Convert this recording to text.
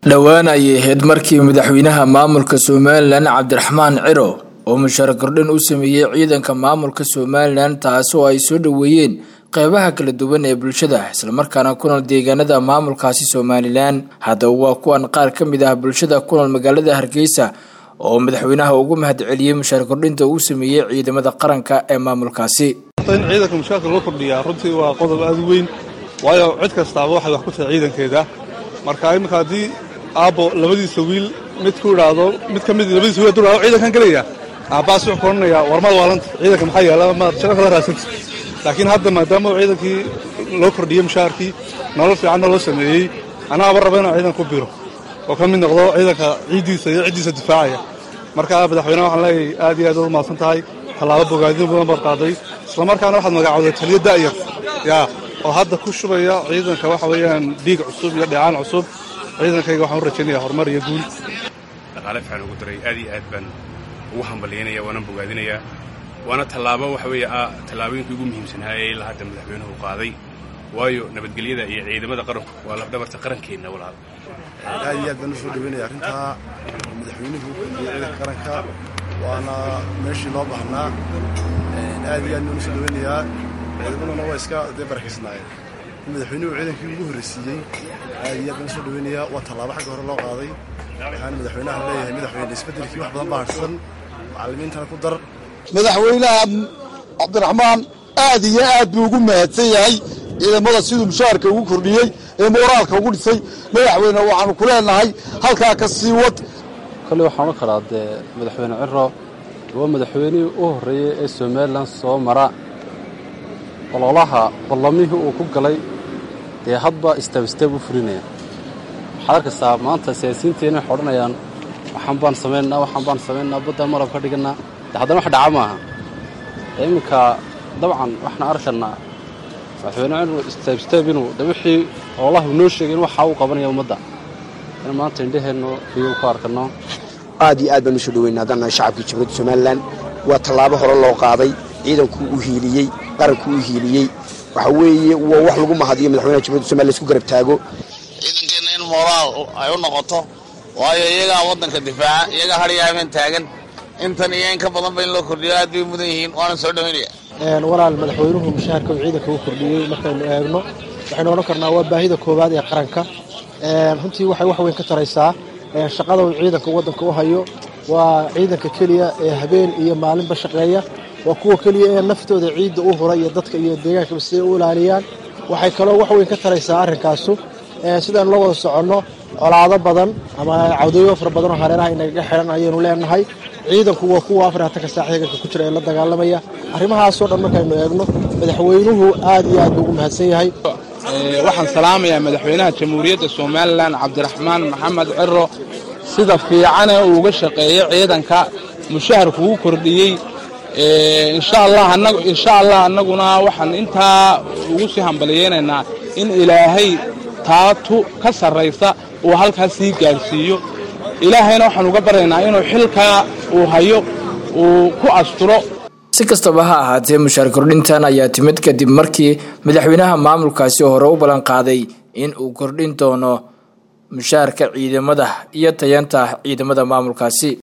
dhowaan ayay ahayd markii madaxweynaha maamulka somalilan cabdiraxmaan ciro oo mushaar kordhin u sameeyey ciidanka maamulka somalilan taasoo ay soo dhoweeyeen qeybaha kala duwan ee bulshada islamarkaana ku nool deegaanada maamulkaasi somalilan haddaba waa kuwan qaar ka mid ah bulshada ku nool magaalada hargeysa oo madaxweynaha ugu mahadceliyey mushaar kordhinta uu sameeyey ciidamada qaranka ee maamulkaasi in ciidanka mushaarka loo kordhiyaa runtii waa qodob aad u weyn waayo cid kastaaba waxay wax ku tahay ciidankeeda marka iminka haddii aabbo labadiisa wiil mid ku idhaahdo mid ka mid labadiisa wiil hadduu idhahdo ciidankan gelaya aabbaas wuxuu ka odhanayaa warmada waalanta ciidanka maxaa yaala maad shaqo kala raasanta laakiin hadda maadaama ciidankii loo kordhiyey mushaarkii nolol fiicanna loo sameeyey anaaba raba inaan ciidan ku biro oo ka mid noqdo ciidanka ciiddiisa iyo ciddiisa difaacaya marka madaxweyneha waxaan leeyahay aad iyo aad uad mahadsan tahay tallaabo bogaadin badan baad qaaday islamarkaana waxaad magacowday taliyo da'yar yaa oo hadda ku shubaya ciidanka waxa weeyaan dhiig cusub iyo dheecaan cusub ciidankayga waxaan u rajaynaya horumar iyo guul dhaqaale fiican ugu daray aad iyo aad baan ugu hambalyaynaya waana bogaadinayaa waana tallaabo waxa weeye ah tallaabooyinkii ugu muhiimsanaa ee ilaa hadda madaxweynuhu qaaday waayo nabadgelyada iyo ciidamada qaranku waa lafdhabarta qarankeenna walaal aad iyo aad baan u soo dhaweynaya arrintaa madaxweynuhu iyo ciidanka qaranka waana meeshii loo baahnaa aad iyo aad baan u soo dhaweynayaa ciidamaduna waa iska dee barakaysnaayeen in madaxweynuhu ciidankii ugu horraysiiyey aad iyo aad baan u soo dhaweynayaa waa tallaabo xagga hore loo qaaday waxaana madaxweynaha leeyahay madaxweyne isbeddelkii wax badan baa harsan macallimiintana ku dar madaxweynaha cabdiraxmaan aad iyo aad buu ugu mahadsan yahay ciidamada siduu mushaharka ugu kordhiyey ee mooraalka ugu dhisay madaxweyne waxaanu ku leenahay halkaa ka sii wad kolley waxaan odhan karaa dee madaxweyne ciro waa madaxweynihii u horreeyey ee somalilan soo mara ololaha ballamihii uu ku galay dee hadba istaab istaab u fulinaya waxaad arkaysaa maanta siyaasiyiinteena waxay odhanayaan waxaan baan samaynaa waxaan baan samaynaa baddaan marab ka dhigannaa de haddana wax dhaca maaha iminka dabcan waxaan arkaynaa madaxweyne ciro istaab istaab inuu de wixii ololaha uu noo sheegay in waxaa uu qabanaya ummadda in maanta indhaheennu iyo ku arkanno aad iyo aad baan u soo dhaweynaa haddaan nahay shacabkii jamhuuriyadda somalilan waa tallaabo hore loo qaaday ciidankuu u hiiliyey qarankuu u hiiliyey waxa weeye waa wax lagu mahadiyo madaxweynaha jamhuryadda somalilan isku garab taago ciidankeenna in moraal ay u noqoto waayo iyagaa waddanka difaaca iyagaa hadhiya habeen taagan intan iyo in ka badanba in loo kordhiyo aad bay mudan yihiin waana soo dhaweynaya walaal madaxweynuhu mushaharka uu ciidanka u kordhiyey markaynu eegno waxaynu odhan karnaa waa baahida koowaad ee qaranka runtii waxay wax weyn ka taraysaa shaqada uu ciidanka waddanka u hayo waa ciidanka keliya ee habeen iyo maalinba shaqeeya waa kuwa keliya ee naftooda ciidda u hura iyo dadka iyo deegaankaba siday u ilaaliyaan waxay kaloo wax weyn ka taraysaa arrinkaasu sidaanu la wada soconno colaado badan ama cawdooyo fara badanoo hareeraha inagaga xidhan ayaynu leenahay ciidanku waa kuwa afaraatanka saac heeganka ku jira ee la dagaalamaya arrimahaasoo dhan markaynu eegno madaxweynuhu aad iyo aad buu ugu mahadsan yahay waxaan salaamayaa madaxweynaha jamhuuriyadda somalilan cabdiraxmaan maxamed ciro sida fiicane uu uga shaqeeyey ciidanka mushaharku uu kordhiyey insha allah annaguna waxaan intaa ugu sii hambaliyeynaynaa in ilaahay taatu ka sarraysa uu halkaas sii gaarsiiyo ilaahayna waxaan uga baryaynaa inuu xilkaa uu hayo uu ku asturo si kastaba ha ahaatee mushaar kordhintan ayaa timid kadib markii madaxweynaha maamulkaasi hore u ballan qaaday in uu kordhin doono mushaarka ciidamada iyo tayanta ciidamada maamulkaasi